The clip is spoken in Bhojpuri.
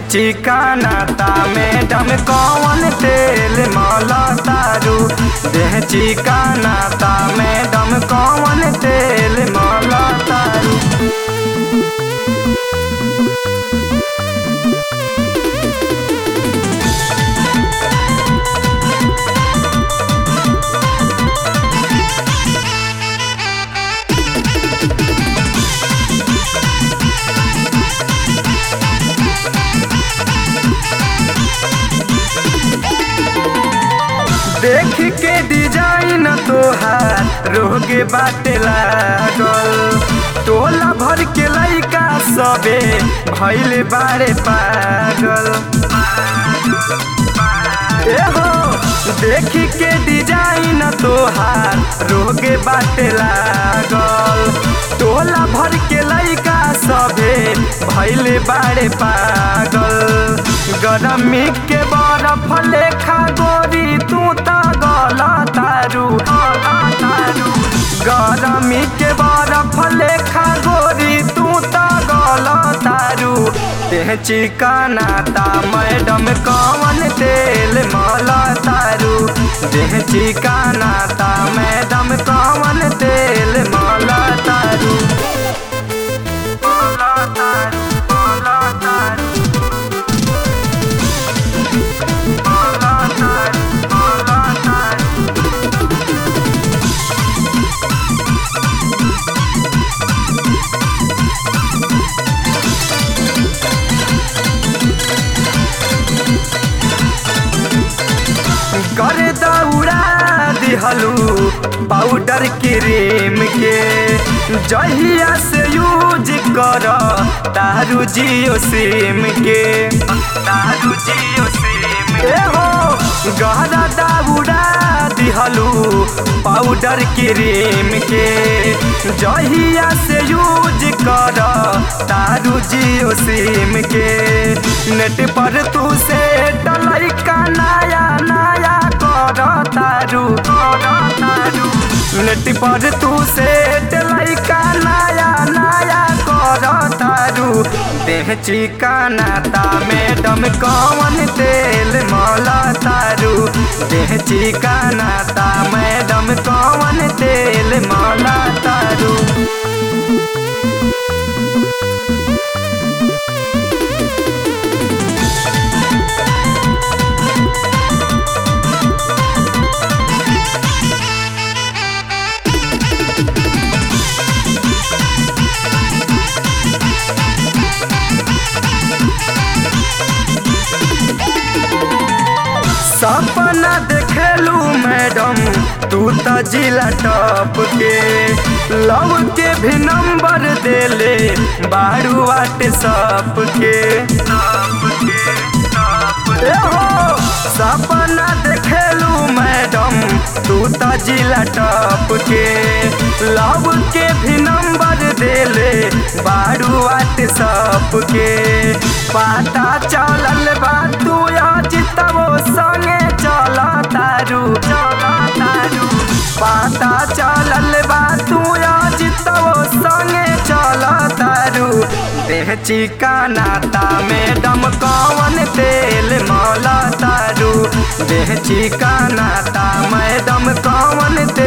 चिकानाता मैडम कौन तेल मला तारू देह चिकानाता मैडम कौन तेल मला तारू देख के डिजाइन तोहार रोगे बाटे लागल टोला भर के लइका सबे भैले बारे पागल एहो देख के डिजाइन तोहार रोगे बाटे लागल टोला भर के लइका सबे भैले बारे पागल गरमी के बरफ लेखा गोरी तू त गल तारू गरमी के बरफ लेखा गोरी तू त गल तारू देह चिकनाता मैडम कौन तेल मल तारू देह चिकनाता मैडम कौन तेल मल तारू मल तारू मल तारू कर दौड़ा दिहलू पाउडर क्रीम के जहिया से यूज कर तारू जियो सिम के तारू जियो सिम ए हो गहरा दौड़ा दिहलू पाउडर क्रीम के जहिया से यूज कर तारू जियो सिम के नेट पर तू से डलाई का नया नया कर तारू कर तारू नेट पर तू से डलाई का नया नया कर तारू देह चिकनाता मैडम कौन तेल मला तारू देह चिकनाता मैडम कौन तेल मला तारू सपना देखेलू मैडम तू त जिला टॉप के लव के भी नंबर देले बारू व्हाट्सअप के ए हो सपना देखेलू मैडम तू त जिला टॉप के लव के भी नंबर देले बारू व्हाट्सअप के पता चलल बा तू जितबो संगे चल तारू चल तारू पता चलल बा तू जितबो संगे चल तारू देह चिकनाता मैडम कौन तेल मल तारू देह चिकनाता मैडम कौन